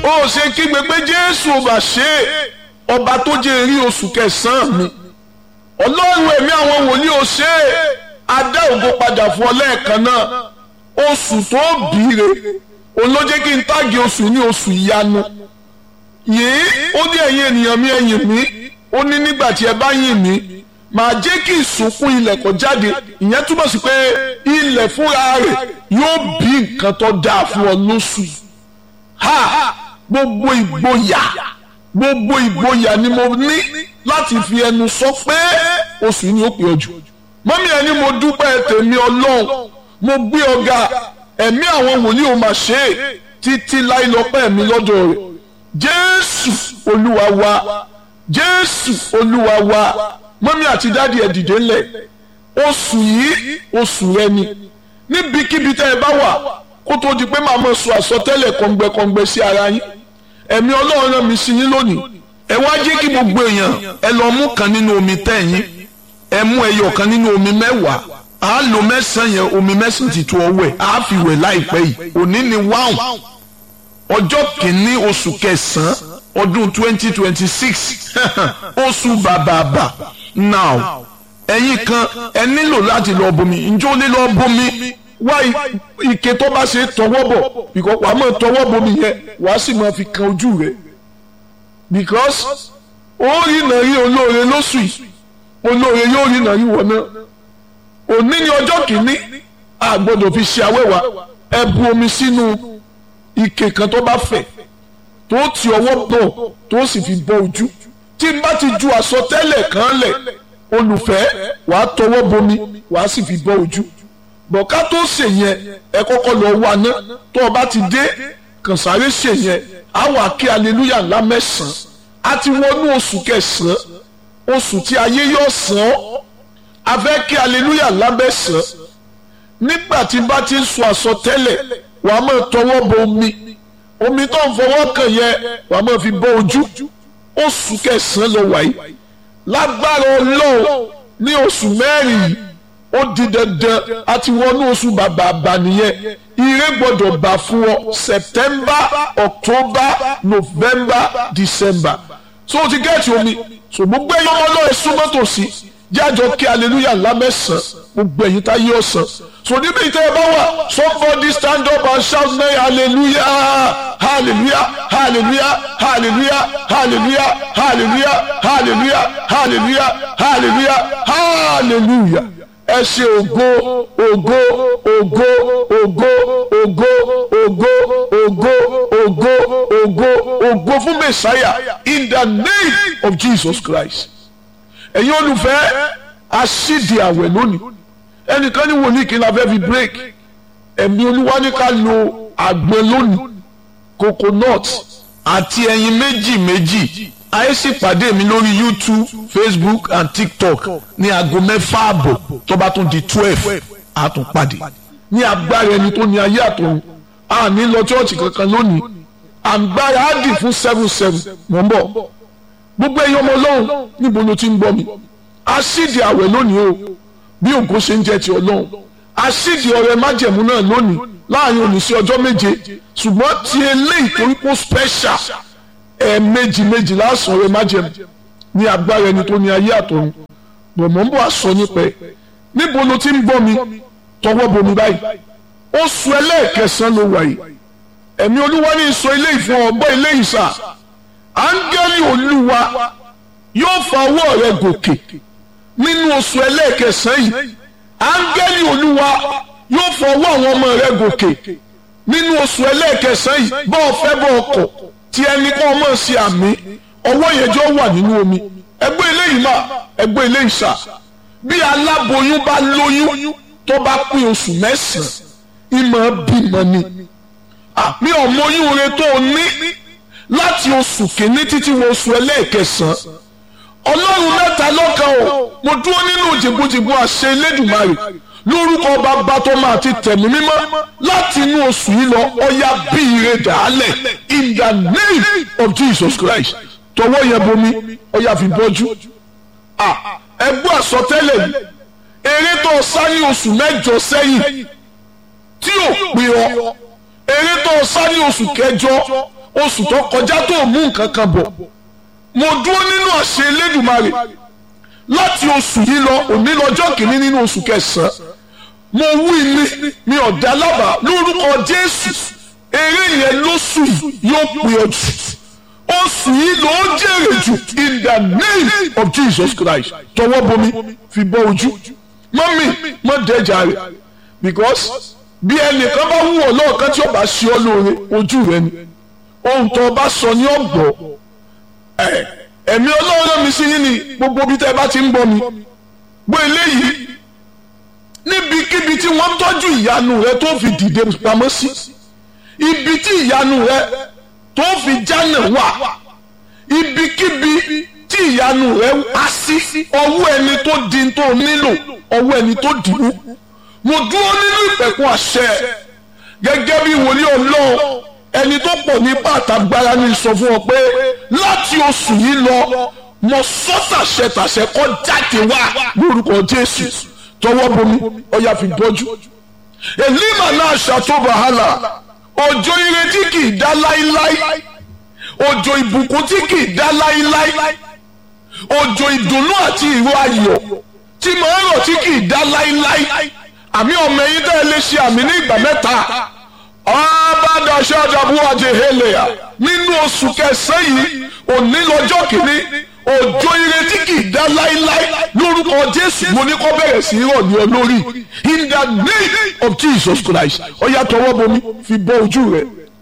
ó ṣe kígbe pé jésù ò bá ṣe é ọba tó jẹ́ rí oṣù kẹsàn-án mi ọlọ́run ẹ̀mí àwọn wòlíì ò ṣe é adá ògo padà fún ọ lẹ́ẹ̀kan náà oṣù tó bìíre òun ló jẹ́ kí n táàgì oṣù ní oṣù ìyanu yìí ó ní ẹ̀yin ènìyàn mi ẹ̀yìn mi ó ní nígbà tí ẹ bá yìn mí màá jẹ́ kí ìsúnkún ilẹ̀ kó jáde ìyẹn túmọ̀ sí pé ilẹ̀ fúnra rẹ̀ yóò bí nǹkan tó dáa fún ọ lóṣù yìí ha gbogbo ìgboyà gbogbo ìgboyà ni mo ní láti fi ẹnu sọ pé oṣù yìí ni ó pè ọ jù mọ́mí ẹni mo dúpẹ́ tèmi ọlọ́run mo gbé ọ̀gá ẹ̀mí àwọn wòlíì ò mà ṣe é títí láì lọ́pẹ́ mi lọ́dọ̀ rẹ̀ jésù olúwa wa jésù olúwa wa mọ́mí àti dáàdi ẹ̀ dìde ńlẹ̀ oṣù yìí oṣù rẹ ni níbikíbi tẹ́ ẹ bá wà kó tó di pé màá mọ̀ sọ àsọtẹ́lẹ̀ kọ̀ǹgbẹ̀kọ̀ǹgbẹ̀ sí ara yín ẹ̀mí ọlọ́run rán mi sí yín lónìí ẹ wá jẹ́ kí gbogbo èèyàn ẹ lọ mú kan nínú omi tẹ̀yìn ẹ mú ẹyọ kan nínú omi mẹ́wàá a lo mẹ́sàn-án yẹn omi mẹ́sàn-án ti tó ọwọ́ ẹ̀ a fi wẹ̀ láìpẹ́ yìí òní ni wáhùn ọjọ́ kìíní oṣù kẹsàn-án ọdún twenty twenty six oṣù bàbàbà now ẹ̀yin kan ẹ nílò láti lọ bomi ǹjẹ́ o lè lọ bomi wá ike tó bá ṣe tọwọ́ bọ̀ because wàá máa tọwọ́ bomi yẹn wàá sì máa fi kan ojú rẹ̀ because ó rí nàrí olóore lóṣù yìí olóore yóò rí nàrí wọ̀ náà òní ni ọjọ́ kìíní a gbọ́dọ̀ fi ṣe awẹ́wà ẹ bu omi sínú ike kan tó bá fẹ̀ tó ti ọwọ́ bọ̀ tó sì fi bọ́ ojú tí n bá ti ju àsọtẹ́lẹ̀ kan lẹ̀ olùfẹ́ wàá tọwọ́ bomi wàá sì fi bọ́ ojú bọ̀ká tó ṣe yẹn ẹ kọ́kọ́ lọ wá ná tó o bá ti dé kàn sáré ṣe yẹn á wà kí aleluya ńlá mẹ́sàn-án á ti wọnú oṣù kẹsàn-án oṣù tí ayé yóò sàn ọ́ a fẹ́ kí aleluya ńlá mẹ́sàn-án nígbà tí bá ti ń sọ àsọtẹ́lẹ̀ wàá máa tọwọ́ bọ omi omi tó ń fọwọ́ kàn yẹn wàá máa fi bọ́ ojú oṣù kẹsàn-án lọ wáyé lágbára ọlọ́run ní oṣù mẹ́rin yìí ó di dandan àti wọnú oṣù bàbà àbànìyẹn ire gbọ́dọ̀ bá fún ọ september october november december so o ti gẹ́ẹ̀tì omi so gbogbo ẹ̀yọ́ ọmọ náà súnmọ́ tòsí jájọ kí hallelujah lámẹ́sàn gbogbo ẹ̀yin tá yé ọ̀sán so níbi ìtẹ́ ẹ bá wà somebody stand up and shout nay hallelujah hallelujah hallelujah hallelujah hallelujah hallelujah hallelujah hallelujah hallelujah hallelujah ẹ ṣe ògo ògo ògo ògo ògo ògo ògo ògo ògo ògo fún mẹsàáyà in the name of Jesus Christ ẹ̀yin olùfẹ́ aṣídìí àwẹ̀ lónìí ẹnìkan ní wòlíì kí n la fẹ́ fi break ẹ̀mí olúwa ní ká lo àgbọn lónìí coconut àti ẹyin méjì méjì ayé sì pàdé mi lórí youtube facebook and tiktok ní aago mẹ́fà àbọ̀ tó bá tún di twelve a tún pàdé ní agbára ẹni tó ní ayé àtọ̀run a ní lọ chọ́ọ̀chì kankan lónìí àgbára á dì fún seven seven mọ̀ ń bọ̀ gbogbo ẹ̀yin ọmọ ọlọ́run níbo ló ti ń gbọ́ mi aṣídìí àwẹ̀ lónìí o bí ògo ṣe ń jẹ́ ti ọlọ́run aṣídìí ọrẹ májẹ̀mú náà lónìí láàrin òní sí ọjọ́ méje ṣùgbọ́n ti eléyìí torí kó special ẹ̀ẹ̀mejì méjì lásán ọrẹ májẹ̀mú ní agbára ẹni tó ní ayé àtọ̀run bọ̀mọ̀ ń bọ̀ àsọ nípa ẹ̀ níbo ló ti ń gbọ́ mi tọwọ́ bomi báyìí oṣù ẹlẹ́ẹ̀kẹsàn-án ló wà yìí ẹ̀mí olúwa ní sọ ilé ìfún ọgbọ́ ilé ìsà áńgẹ́lì olúwa yóò fa ọwọ́ rẹ gòkè nínú oṣù ẹlẹ́ẹ̀kẹsàn yìí áńgẹ́lì olúwa yóò fa ọwọ́ àwọn ọmọ rẹ gòkè nínú oṣù ẹlẹ́ẹ̀kẹsàn yìí bọ́ ọ fẹ́ bọ́ ọkọ̀ tí ẹni kan mọ̀ sí àmì ọwọ́ yẹn jọ wà nínú omi ẹgbẹ́ eléyìí mà ẹgbẹ́ eléyìí sà bí aláboyún bá lóyún tó bá pín oṣù mẹ́sàn-án ìmọ̀ bímọ ni àmì ọmọyún rẹ tó o ní láti oṣù kìíní títí wọ oṣù ẹlẹ́ẹ̀kẹsàn-án ọlọ́run mẹ́ta lọ́kan o mo dúró nínú jìbùjìbù àṣẹ elédùnmarè lórúkọ bàbá tó máa ti tẹ̀mí mímọ́ láti inú oṣù yìí lọ ọya bí ire dàálẹ̀ in the name of Jesus Christ tọwọ́ yẹn bomi ọya fi bọ́jú ẹgbẹ́ àsọtẹ́lẹ̀ yìí eré tó sá ní oṣù mẹ́jọ sẹ́yìn tí ò pè ọ́ eré tó sá ní oṣù kẹjọ oṣù tó kọjá tó mú nǹkan kan bọ̀ mo dúró nínú àṣẹ Elédùmarè láti oṣù yìí lọ òní lọ́jọ́ kìíní nínú oṣù kẹsàn-án mo wí ni mi ò dá lábàá lórúkọ Jésù eré yẹn lóṣù yìí yóò pè ọ́ jù oṣù yìí ló ń jèrè jù in the name of Jesus Christ tọwọ́ bomi fi bọ́ ojú mọ́mí mọ́ dẹ́jà rẹ̀ because bí ẹnìkan bá wù ọ́ lọ́ọ̀kan tí ó bá ṣe ọ́ lóore ojú rẹ ni ohun tó o bá sọ ní ọ̀gbọ́ ẹ̀mí ọlọ́run mi sí yín ni gbogbo bí tẹ́ ẹ bá ti ń bọ́ mi gbọ́ eléyìí níbikíbi tí wọ́n tọ́jú ìyanu rẹ tó fi dìde pamọ́ sí ibi tí ìyanu rẹ tó fi jánà wà ibikíbi tí ìyanu rẹ á sí ọwọ́ ẹni tó di tó nílò ọwọ́ ẹni tó dìbò mo dúró nínú ìpẹ̀kun àṣẹ gẹ́gẹ́ bí wòlíì ọlọ́run ẹni tó pọ̀ ní pàtàgbára ní sọ fún ọ pé láti oṣù yìí lọ mo sọ tàṣẹ tàṣẹ kọ jáde wá lórúkọ jésù tọwọ́ bomi ọyà fi bọ́jú èlímà náà ṣàtò wàhálà òjò ìrètí kì í dá láíláí òjò ìbùkún tí kì í dá láíláí òjò ìdùnnú àti ìró ayọ̀ tí màá rọ̀ tí kì í dá láíláí àmì ọmọ ẹ̀yin tẹ́ ẹ lè ṣe àmì ní ìgbà mẹ́ta ọbàdàṣẹ́ ọ̀dàbù àti hélèà nínú oṣù kẹsàn-án yìí òní lọ́jọ́ kìíní òjò ìrètí kì í dá láíláí lórúkọ jésù mo ní kó bẹ̀rẹ̀ sí í rọ̀ ní olórí in the name of jesus christ ọ̀yà tọwọ́ bomi fi bọ́ ojú rẹ̀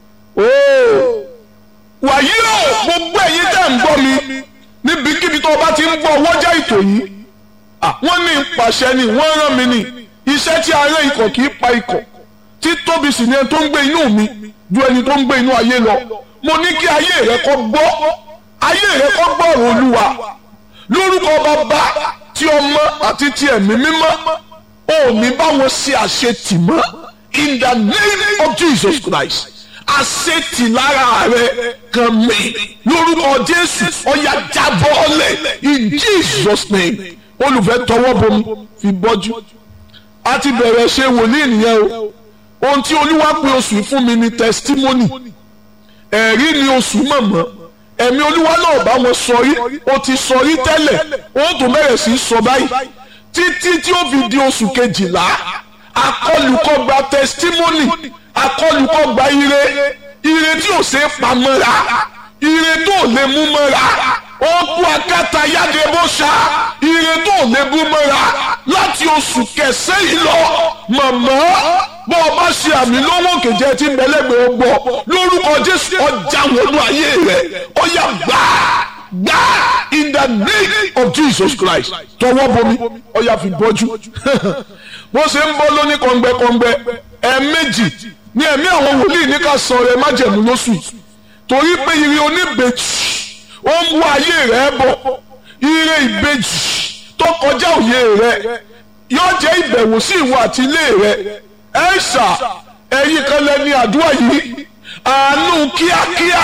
wàyí o gbogbo ẹ̀yin tẹ́ ń gbọ́ mi níbikíbi tó o bá ti ń gbọ́ wọ́jà ètò yìí wọ́n ní ìpàṣẹ ni wọ́n rán mi ní iṣẹ́ tí ará ikọ̀ kì í pa ikọ̀ tí tóbi sì ni ẹni tó ń gbé inú mi ju ẹni tó ń gbé inú ayé lọ mo ní kí ayé rẹ kó gbọ́ ayé rẹ kó gbọ́ ọ̀rọ̀ olúwa lórúkọ bàbá tí ọmọ àti ti ẹ̀mí mímọ́ ò ní bá wọn ṣe àṣetì mọ́ in the name of Jesus Christ àṣetì lára rẹ kan mi lórúkọ Jésù ọ̀yà jábọ́ọ̀lẹ̀ in Jesus name olùfẹ́ tọwọ́ bomi fi bọ́jú a ti bẹ̀rẹ̀ ṣe wòlíì nìyẹn o ohun tí olúwa pè oṣù yìí fún mi ni testimony ẹ̀rí ni oṣù mọ̀mọ́ ẹ̀mí olúwa náà bá wọn sọ rí o ti sọ rí tẹ́lẹ̀ o tún bẹ̀rẹ̀ sí í sọ báyìí títí tí ó fi di oṣù kejìlá akọlùkọgba testimony akọlùkọgba ire ire tí ò ṣe é pamọ́ra ire tó lè mú mọ́ra ó kú akátá yáde bó ṣá ire tó lè mú mọ́ra láti oṣù kẹsẹ́ yìí lọ mọ̀mọ́ bọ́ ọ bá ṣe àmì lọ́wọ́ kejì tí ń bẹ́lẹ́gbẹ̀ẹ́ ó gbọ́ lórúkọ jésù ọjà wọnú ayé rẹ̀ ó yá gbà gbà in the name of jesus christ tọwọ́ bomi ó yá fi bọ́jú bó ṣe ń bọ́ lóní kọ̀ǹgbẹ́kọ̀ǹgbẹ́ ẹ̀ẹ̀mejì ní ẹ̀mí àwọn wòlíì ní ká sọ rẹ̀ májẹ̀mú lóṣù torí pé ire oníbejì ó ń wá ayé rẹ̀ bọ̀ ire ìbejì tó kọjá òye rẹ̀ yóò jẹ́ ìbẹ̀wò sí ìwọ àti ilé rẹ̀ ẹ̀ṣà ẹ̀yin kan lẹ́ni àdúrà yìí àánú kíákíá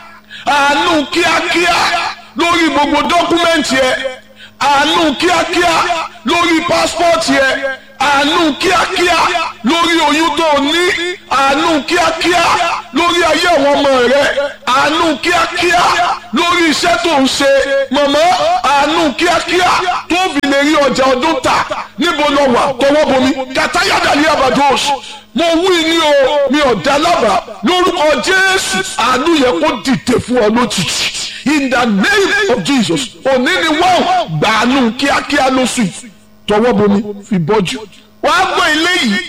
àánú kíákíá lórí gbogbo dọ́kúmẹ́ǹtì ẹ̀ àánú kíákíá lórí pásítọ̀tì ẹ̀ àánú kíákíá lórí oyún tó ní àánú kíákíá lórí ayé àwọn ọmọ rẹ àánú kíákíá lórí iṣẹ́ tó ń ṣe mọ̀mọ́ àánú kíákíá tó fi lè rí ọjà ọdún tà níbo lọ wà tọwọ́ bomi kàtáyàdà ní abados mo wí ní o mi ò dá lábàá lórúkọ jésù àánú yẹ kó dìde fún ọ lójijì in the name of jesus òní ni wọ́n gbàánú kíákíá lóṣù tọwọ́ bomi fi bọ́jú wàá gbọ́ ilé yìí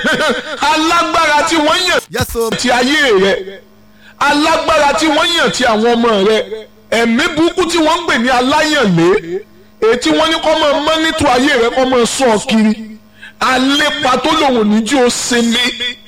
alágbára tí wọ́n yàn Yes, sir. ti ayé rẹ alágbára tí wọ́n yàn ti àwọn ọmọ rẹ ẹ̀mí burúkú tí wọ́n ń pè ní aláyànlé èyí tí wọ́n ní kọ́ máa mọ́nítò ayé rẹ kọ́ máa sọ ọ kiri alépa tó lòun ní jí o sinmi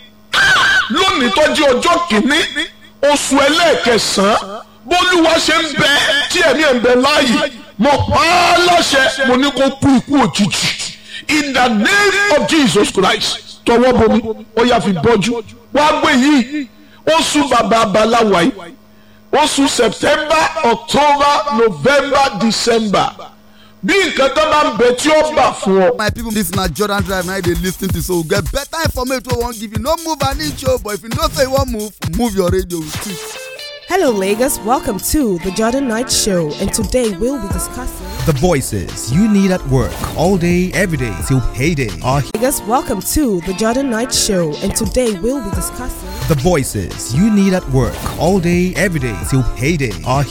lónìí tọ́jú ọjọ́ kìíní oṣù ẹlẹ́ẹ̀kẹsàn-án bólúwa ṣe ń bẹ tí ẹ̀mí ẹ̀ ń bẹ láàyè mo pa á láṣẹ mo ní kó kú ikú òjijì in the name of Jesus Christ tọwọ́ bomi ó yá fi bọ́jú wá gbé yìí oṣù bàbá abaláwa yìí oṣù September October November December bí nǹkan tó bá ń bẹ tí ó bà fún ọ my people this na jordan drive na you dey lis ten to so we get better information wey we wan give you no move an inch o but if you know say you wan move move your radio with it. Hello, Lagos. Welcome to the Jordan Knight Show, and today we'll be discussing. The voices you need at work all day, every day till payday are Lagos, welcome to the Jordan Knight Show, and today we'll be discussing. the voices you need at work all day, every day till payday are